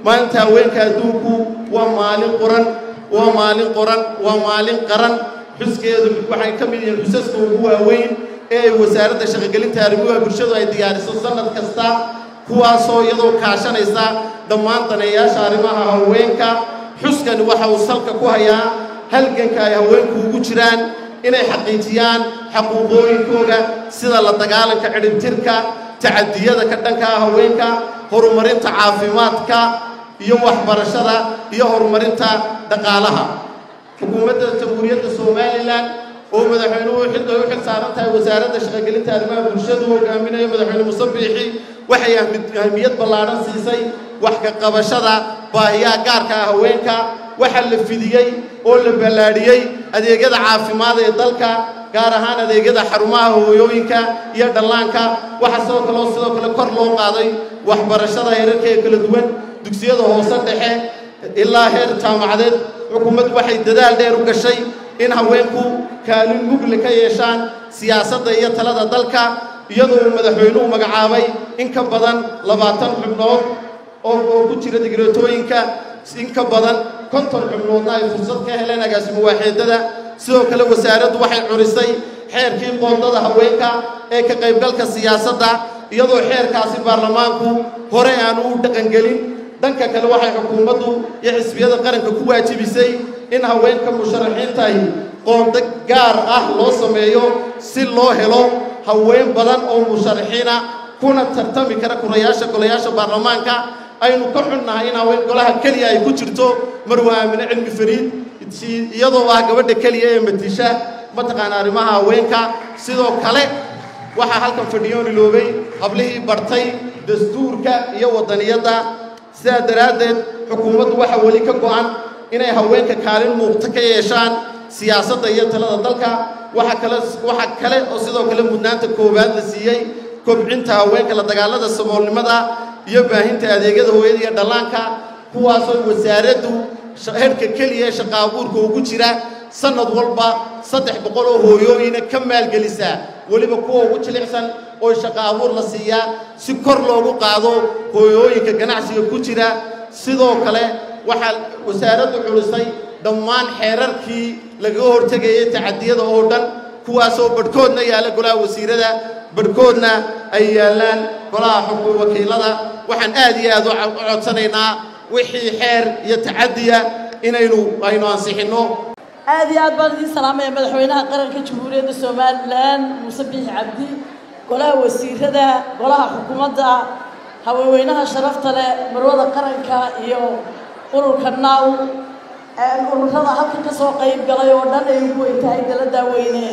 maalinta haweenka adduunku waa maalin qoran waa maalin qoran waa maalin qaran xuskeedu waxay ka mid yihiin xusaska ugu waaweyn ee ay wasaaradda shaqogelinta arrimuha bulshadu ay diyaariso sannad kasta kuwaasoo iyadoo kaashanaysa dhammaan daneeyaasha arrimaha haweenka xuskani waxa uu salka ku hayaa halganka ay haweenku ugu jiraan inay xaqiijiyaan xaquuqooyinkooga sida la dagaalanka cidhibtirka tacadiyada ka dhanka ah haweenka horumarinta caafimaadka iyo waxbarashada iyo horumarinta dhaqaalaha xukuumadda jamhuuriyadda somalilan oo madaxweynuhu xil ay u xil saaran tahay wasaaradda shaqogelinta arrimaha bulshadu hogaaminayo madaxweyne muse biixi waxay ahmiyad ballaadhan siisay wax ka qabashada baahiyaha gaarka ah haweenka waxaa la fidiyey oo la ballaadhiyey adeegyada caafimaad ee dalka gaar ahaan adeegyada xarumaha hooyooyinka iyo dhallaanka waxaa sidoo kaleo sidoo kale kor loo qaaday waxbarashada heerarkeeda kala duwan dugsiyada hoose dhexe ilaa heer jaamacadeed xukuumaddu waxay dadaal dheer u gashay in haweenku kaalin mugle ka yeeshaan siyaasadda iyo talada dalka iyadoo uu madaxweynuhu magacaabay in ka badan labaatan xubnood oo oo ku jira digreetooyinka in ka badan konton xubnoodna ay fursad ka heleen agaasimo waaxeedada sidoo kale wasaaraddu waxay curisay xeerkii qoondada haweenka ee ka qaybgalka siyaasadda iyadoo xeerkaasi baarlamaanku hore aanu u dhaqangelin dhanka kale waxay xukuumaddu iyo xisbiyada qaranka ku waajibisay in haweenka musharaxiintahi qoondo gaar ah loo sameeyo si loo helo haween badan oo musharaxiina kuna tartami kara kurayaasha golayaasha baarlamaanka aynu ka xunnahay in haween golaha keliya ay ku jirto marwa aamine cilmi fariid iyadoo ah gabadha keliya ee matisha mataqaana arrimaha haweenka sidoo kale waxaa halkan fadhiyoon iloobay hablihii bartay dastuurka iyo waddaniyadda sidaa daraaddeed xukuumaddu waxaa weli ka go'an inay haweenka kaalin muuqto ka yeeshaan siyaasadda iyo talada dalka waxa kale waxa kale oo sidoo kale mudnaanta koowaad la siiyey kobcinta haweenka la dagaalada saboolnimada iyo baahinta adeegyada hooyada iyo dhallaanka kuwaasoo wasaaraddu herhka keliya ee shaqa abuurka ugu jira sannad walba saddex boqol oo hooyooyina ka maalgelisaa weliba kuwa ugu jilicsan oo shaqa abuur la siiyaa si kor loogu qaado hooyooyinka ganacsiga ku jira sidoo kale waxaa wasaaraddu culisay dhammaan xeerarkii lagaga hortegayay tacadiyada oo dhan kuwaasoo badhkoodna yaalla golaha wasiirada badhkoodna ay yaallaan golaha xukun wakiilada waxaan aad iyo aad u codsanaynaa wixii xeer iyo tacadiya inaynu aynu ansixinno aad iyo aad baan idiin salaamaya madaxweynaha qaranka jamhuuriyadda somalilan muuse biixi cabdi golaha wasiirada golaha xukuumadda haweenweynaha sharafta leh marwada qaranka iyo ururka naw ururada halkan ka soo qayb galay oo dhan ay ugu weyn tahay daladaa weyne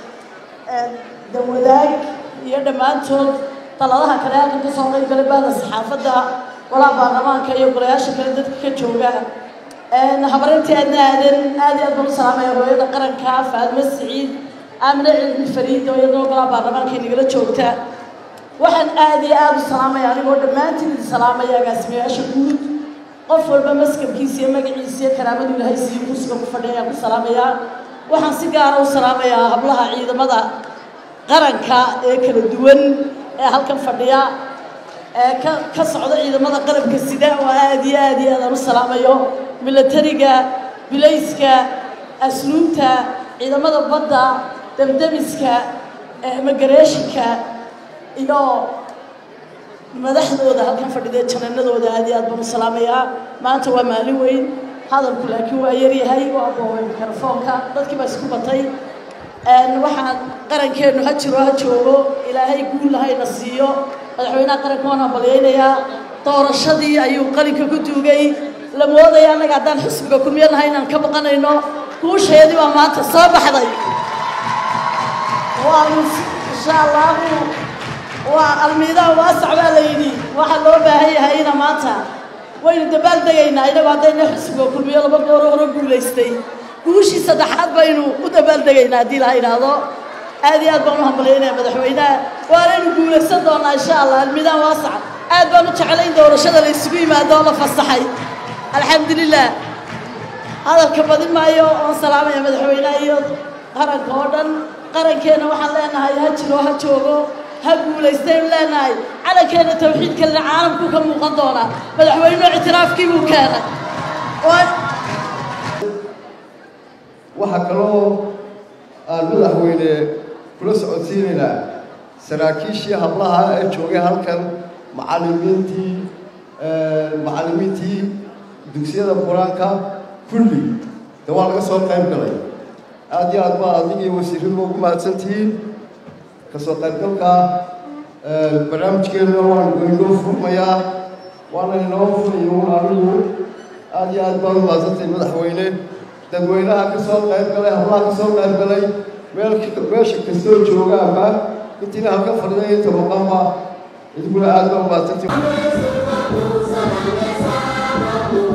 dawadaag iyo dhammaantood daladaha kale halkan ka soo qayb galay bahda saxaafadda golaha baarlamaanka iyo golayaasha kale dadka ka jooga habarintii aadna aadan aad iyo aad baan u salaamaya hooyada qaranka faadmo siciid aamine cilmi fariid oo iyadoo golaha baarlamaanka inagala joogta waxaan aad iyo aad u salaamaya anigoo dhammaantiin idin salaamaya agaasimayaasha guud qof walba maskabkiisa iyo magaciisa iyo karaamadu ilaahay siiyo kursiga ku fadhiya ayaan ku salaamayaa waxaan si gaara u salaamayaa hablaha ciidamada qaranka ee kala duwan ee halkan fadhiya ee ka ka socda ciidamada qalabka sida oo aad iyo aad iyo aad aan u salaamayo milatariga bilayska asluubta ciidamada badda demdemiska emigareeshinka iyo madaxdooda halkan fadhida jananadooda aad iyo aad baan u salaamayaa maanta waa maalin weyn hadalku laakiin waa yaryahay waa boobay mikrofoonka dadkii baa isku batay waxaan qarankeennu ha jiro ha joogo ilaahay guul lahayna siiyo madaxweynaha qaranka waan hambalyaynayaa doorashadii ayuu qalinka ku duugay la moodaya annaga haddaan xisbiga kulmiyo nahay inaan ka baqanayno guusheedii baa maanta soo baxday waanu insha allahu waa almiidaha waasac baa la yidhi waxaa loo baahan yahay ina maanta waynu dabaal degaynaa inagu haddayna xisbiga kulmiyo laba gooro hore guulaystay guushii saddexaad baynu u dabaal degaynaa haddii laha idhaahdo aad iyo aad baan u hambalyaynaya madaxweynaha waanaynu guulaysan doonaa insha allah almiidaan waasac aad baan u jeclay in doorashada la isugu yimaado oo la fasaxay alxamdulilah hadalka badin maayo oon salaamaya madaxweynaha iyo qaranka oo dhan qarankeenna waxaan leenahay ha jiro ha joogo ha guulaystaynu leenahay calankeena tawxiidkalena caalamku ka muuqan doonaa madaxweynuhu ictiraafkii buu keenay waxaa kaloo aan madaxweyne kula socodsiinaynaa saraakiishii hablaha ee joogay halkan macallimiintii macallimiintii dugsiyada qur-aanka kulli de waa laga soo qayb galay aad iyo aad baa adig iyo wasiiradu ugu mahadsantihiin kasoo qaybgalka barnaamijkeena waan inoo furmayaa waana inoo furayo anigu aad iyo aad baad u mahadsantahay madaxweyne dadweynaha ka soo qayb galay hablaha ka soo qayb galay meel meesha kastoo joogaanba intiina halka fadhiday inta maqanba idiguna aad baa u mahadsantahay